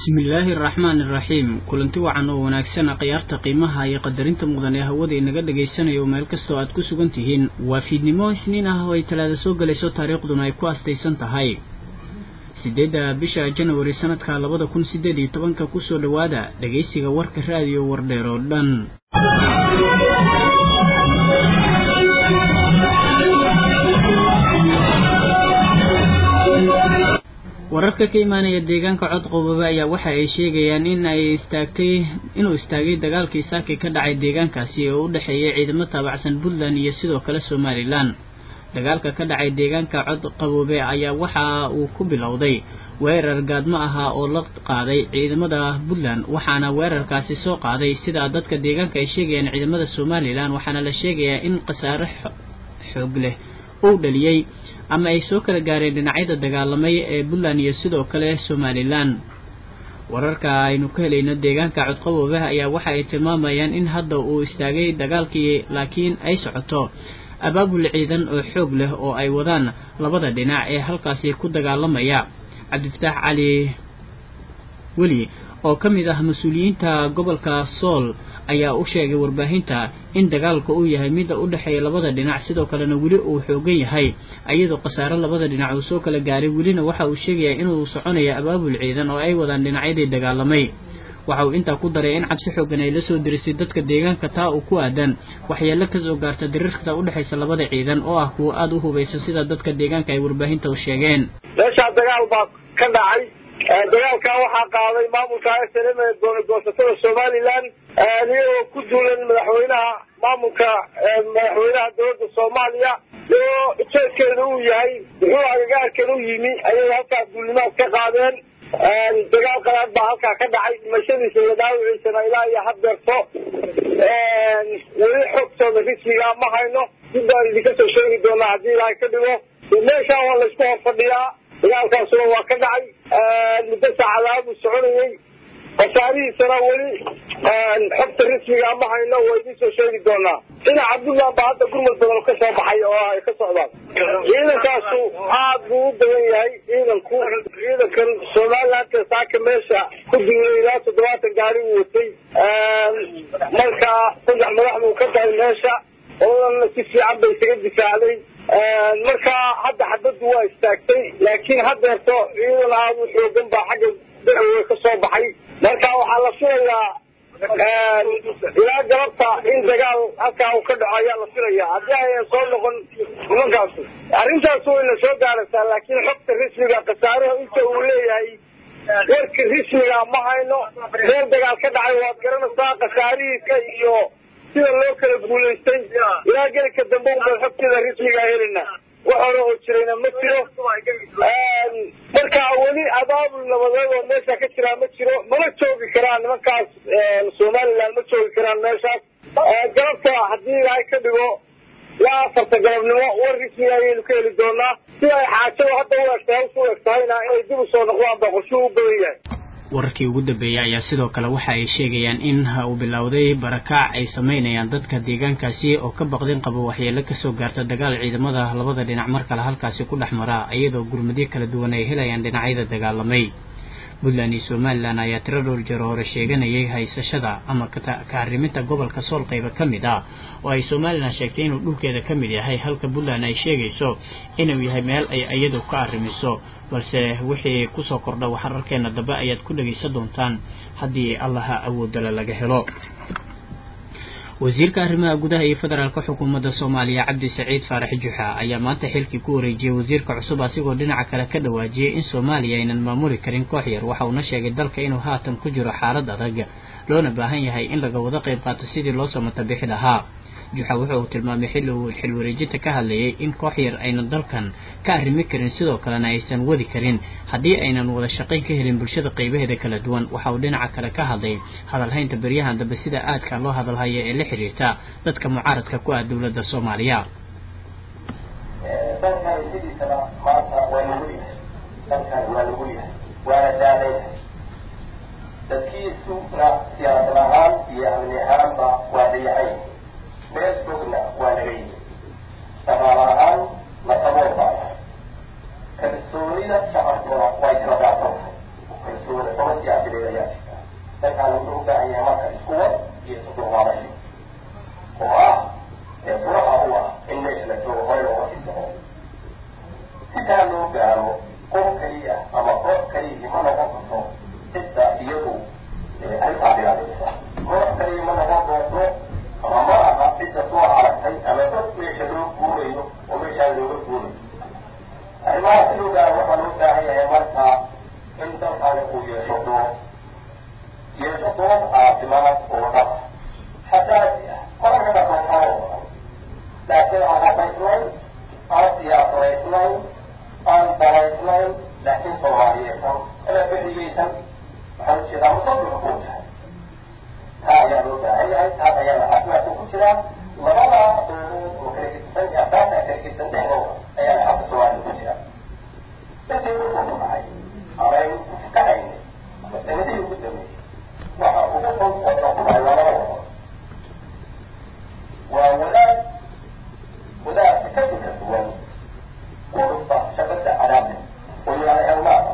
bismillaahi araxmaan iraxiim kulanti wacan oo wanaagsan khiyaarta qiimaha iyo qadarinta mudan ee hawada inaga dhagaysanayo meel kastoo aad ku sugan tihiin waa fiidnimo isniin ah oo ay talaada soo gelayso taariikhduna ay ku astaysan tahay sideedda bisha janawari sanadka labada kun sideed iyo tobanka kusoo dhowaada dhegaysiga warka raadiyo wardheer oo dhan wararka ka imaanaya deegaanka cod qoboobe ayaa waxa ay sheegayaan in ay istaagtay inuu istaagay dagaalkii saaki ka dhacay deegaankaasi oo u dhexeeyay ciidamo taabacsan puntland iyo sidoo kale somalilan dagaalka ka dhacay deegaanka cod qaboobe ayaa waxa uu ku bilowday weerar gaadmo ahaa oo la qaaday ciidamada puntland waxaana weerarkaasi soo qaaday sida dadka deegaanka ay sheegayaan ciidamada somalilan waxaana la sheegayaa in khasaare xoog leh uu dhaliyey ama ay soo kala gaareen dhinacyada dagaalamay ee puntland iyo sidoo kale somalilan wararka aynu ka helayno deegaanka codqaboobe ayaa waxa ay tilmaamayaan in hadda uu istaagay dagaalkii laakiin ay socoto abaabul ciidan oo xoog leh oo ay wadaan labada dhinac ee halkaasi ku dagaalamaya cabdifataax cali weli oo ka mid ah mas-uuliyiinta gobolka sool ayaa u sheegay warbaahinta in dagaalka uu yahay midda u dhexeeya labada dhinac sidoo kalena weli uu xoogan yahay iyadoo khasaare labada dhinac uu soo kala gaaray welina waxa uu sheegayaa inuu soconayo abaabul ciidan oo ay wadaan dhinacyadii dagaalamay waxa uu intaa ku daray in cabsi xoogan ay la soo dirisay dadka deegaanka taa uu ku aadan waxyeelo ka soo gaarta diriirta u dhexaysa labada ciidan oo ah kuwa aada u hubaysan sida dadka deegaanka ay warbaahinta u sheegeen meeshaa dagaal baa ka dhacay dagaalkaa waxaa qaaday maamulka s l m ee goonagoosatada somalilan iyagoo ku duulan madaxweynaha maamulka madaxweynaha dowladda soomaaliya iyagoo ujeedkeeda uu yahay muxuu agagaarkan u yimi ayay halkaa duulimaad ka qaadeen dagaal qalaad baa halkaa ka dhacay dhimashadiisa iyo dhaawiciisana ilaa iyo haddeerto weli xogtooda rismigaa ma hayno dib baan idinka soo sheegi doonaa haddii ilaahay ka dhigo meeshaan waa laysku hor fadhiyaa dagaalkaasuna waa ka dhacay muddo saacadaha buu soconayey khasaarihiisana weli xogta rismigaa ma hayno waa idin soo sheegi doonaa dhinaca puntland baa hadda gurmud badan ka soo baxay oo ay ka socdaan ciidankaasu aad buu u badan yahay ciidanku ciidankan somalilandka saaka meesha ku duulay ilaa toddobaatan gaari uu watay marka saddex madax buu ka tahay meesha oodana si fiican bay isaga difaacday marka hadda xabaddu waa istaagtay laakiin haddeerto ciidan aada u xoogan baa xagga dacwe ka soo baxay marka waxaa la filayaa ilaa galabta in dagaal halkaa uu ka dhaco ayaa la filaya haddii ayan soo noqon nimankaasu arrintaas wayna soo gaaraysaa laakiin xogta rismiga khasaaraha inta uu leeyahay warka rismiga ma hayno meel dagaal ka dhacay waad garanaysaa khasaarihiisa iyo sida loo kala guulaystay ilaa gelika dambe unbaan xogteeda rismigaa helina wax hore oo jirayna ma jiro marka weli abaabul nabadeed oo meesha ka jiraa ma jiro mana joogi karaan nimankaas somalilan ma joogi karaan meeshaas galabta haddii ilaahay ka dhigo ilaa afarta galabnimo war rismiga ayaynu ka heli doonaa sida ay xaajada hadda u egtahay hawsha u egtahayna inay dib usoo noqdaan baa qorshuhu u badan yahay wararkii ugu dambeeyay ayaa sidoo kale waxa ay sheegayaan in uu bilowday barakaac ay sameynayaan dadka deegaankaasi oo ka baqdin qabo waxyeelo kasoo gaarta dagaal ciidamada labada dhinac mar kale halkaasi ku dhex mara iyadoo gurmadyo kala duwan ay helayaan dhinacyada dagaalamay puntland iyo somalilan ayaa tiro dhowr jeer hore sheeganayay haysashada ama ka arriminta gobolka sool qayba ka mid ah oo ay somalilan sheegtay inuu dhulkeeda ka mid yahay halka puntland ay sheegayso inuu yahay meel ay iyadu ka arrimiso balse wixii kusoo kordha waxararkeena dambe ayaad ku dhegaysan doontaan haddii allaha awoodala laga helo wasiirka arrimaha gudaha iyo federaalka xukuumadda soomaaliya cabdi saciid faarax juxa ayaa maanta xilkii ku wareejiyey wasiirka cusub asigoo dhinaca kale ka dhawaajiyey in soomaaliya aynan maamuli karin koox yar waxa uuna sheegay dalka inuu haatan ku jiro xaalad adag loona baahan yahay in laga wada qayb qaato sidii loo samata bixi lahaa juxa wuxuu tilmaamay xilli uu xil wareejinta ka hadlayay in koox yar aynan dalkan ka arrimi karin sidoo kalena aysan wadi karin haddii aynan wada shaqayn ka helin bulshada qaybaheeda kala duwan waxa uu dhinaca kale ka hadlay hadalhaynta beryahan dambe sida aadka loo hadalhaya ee la xiriirta dadka mucaaradka ku ah dowladda soomaaliya dalkan sidiisaba maanta waa lagu yahay dalkan waa lagu yahay waana daadaynahay dadkiisuna siyaasad ahaan iyo amni ahaanba waa dayahay meel fogna waa laga yimi dhaqaal ahaan lasabool baa kalsoonida shacabkuna way kala daadsantahay wada sooma siyaasadeed ayaa jirta dalkaan wuxuu u baahan yahay marka iskuwa iyo isdulqaadasho oo ah ee furaha u ah in meesha la joogo hore looga sii soco sidaa loo gaaro qof keliya ama koox keliyii ma noqon karto cidda iyadu arrintaa ilaalinaysa koox keliya ma noqon doonto ama ma aha cidda soo aragtay ama dad meesha loo guurayo oo meeshaa looga guurayo arrimaha si loo gaaro waxaa loo baahan yahay marka in dalkaani uu yeesho doob yeesho doob caafimaad oo dhab xasaasi ah mararka dhaqankao dhan laakiin aan habaysnayn aan siyaasadaysnayn aan daraysnayn laakiin soomaaliyeedsan ama bixiyeysan waxaan ujeedaa musaddiqa kuu tahay taa ayaa loo baahan yahay taas ayaana caafimaadka ku jiraa labada doodood oo kala gedisan iyo asaasa kala gedisan dhexdooda ayaana xagga soomaaliya ku jira dadkii wuxuu ku dhacay amaynu ku fukahaynay ama sanadihii ugu dambeeyey waxa ugu fog oo dhan ku dhacay waa laba wado waa wadaad wadaadka ka duka duwan kurufa shabada cadaabta oo yihahda helmaada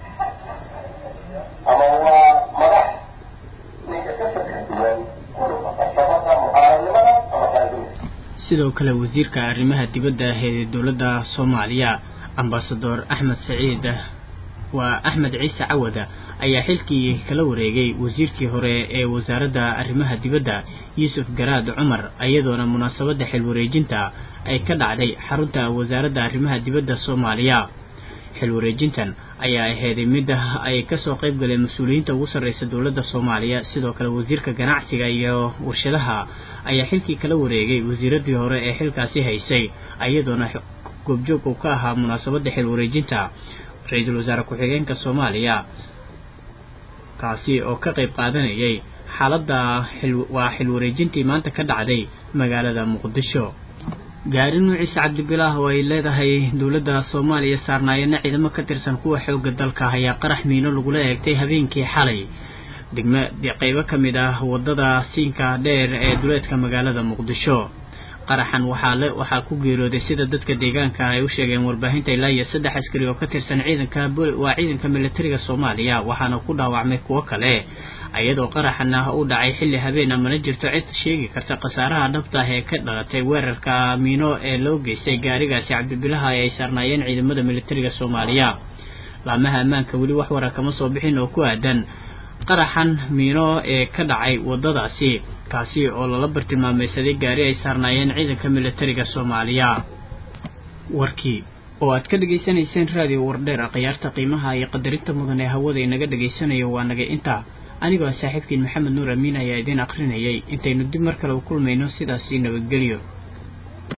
ama waa madax ninka ka fikra duwan kurufa shabada mucaaradnimada ama qaandumis sidoo kale wasiirka arrimaha dibadda ee dowladda soomaaliya ambasador axmed saciid waa axmed ciise cawada ayaa xilkii kala wareegay wasiirkii hore ee wasaaradda arrimaha dibadda yuusuf garaad cumar iyadoona munaasabadda xil wareejinta ay ka dhacday xarunta wasaaradda arrimaha dibadda soomaaliya xil wareejintan ayaa aheeday midda ay kasoo qayb galeen mas-uuliyiinta ugu sarreysa dowladda soomaaliya sidoo kale wasiirka ganacsiga iyo warshadaha ayaa xilkii kala wareegay wasiiradii hore ee xilkaasi haysay iyadoona goobjoog uu ka ahaa munaasabadda xil wareejinta ra-iisul wasaare ku-xigeenka soomaaliya kaasi oo ka qayb qaadanayay xaaladda waa xil wareejintii maanta ka dhacday magaalada muqdisho gaari nuuciisa cabdibilaah oo ay leedahay dowladda soomaaliya saarnaayana ciidamo ka tirsan kuwa xoogga dalka ayaa qarax miino lagula eegtay habeenkii xalay degma qaybo ka mid ah waddada siinka dheer ee duleedka magaalada muqdisho qaraxan waxaa le waxaa ku geerooday sida dadka deegaanka ay u sheegeen warbaahinta ilaa iyo saddex askari oo ka tirsan ciidanka waa ciidanka militariga soomaaliya waxaana ku dhaawacmay kuwo kale iyadoo qaraxan ah u dhacay xilli habeen amana jirto cid sheegi karta khasaaraha dhabta ah ee ka dhalatay weerarka miino ee loo geystay gaarigaasi cabdibilaha ee ay saarnaayeen ciidamada militariga soomaaliya laamaha ammaanka weli wax wara kama soo bixin oo ku aadan qaraxan miino ee ka dhacay waddadaasi kaasi oo lala bartilmaameysaday gaari ay saarnaayeen ciidanka militariga soomaaliya warkii oo aad ka dhegaysanayseen raadiyo wardheer khiyaarta qiimaha iyo qadarinta mudan ee hawada inaga dhegaysanayo waa naga intaa anigoo saaxiibkiin maxamed nuur amiin ayaa idiin akrinayay intaynu dib mar kale u kulmayno sidaasi nabadgelyo